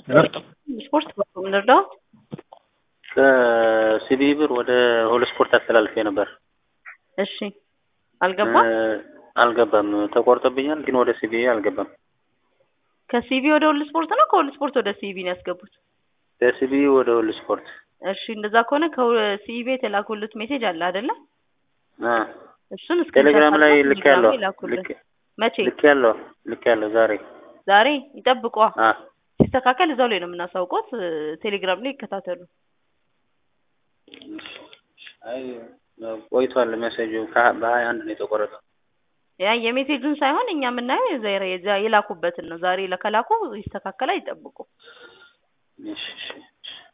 ስፖርት በኩል እንርዳዎት? ከሲቢ ብር ወደ ሆል ስፖርት አስተላልፌ ነበር። እሺ አልገባም። አልገባም። ተቆርጦብኛል፣ ግን ወደ ሲቢ አልገባም። ከሲቢ ወደ ሁሉ ስፖርት ነው ከሁሉ ስፖርት ወደ ሲቢ ነው ያስገቡት? ከሲቢ ወደ ሆል ስፖርት። እሺ እንደዛ ከሆነ ከሲቢ የተላኩልት ሜሴጅ አለ አይደለ? አ እሱን እስከ ቴሌግራም ላይ ልክ ያለው ይላኩልን። መቼ? ልክ ያለው ልክ ያለው ዛሬ ዛሬ ይጠብቋ። አ ሲስተካከል እዛው ላይ ነው የምናሳውቆት። ቴሌግራም ላይ ይከታተሉ። አይ ቆይቷል። ሜሴጁ በሀያ አንድ ነው የተቆረጠው። ያ የሜሴጁን ሳይሆን እኛ የምናየው የዛሬ የዛ የላኩበትን ነው። ዛሬ ለከላኩ ይስተካከላል፣ ይጠብቁ። እሺ እሺ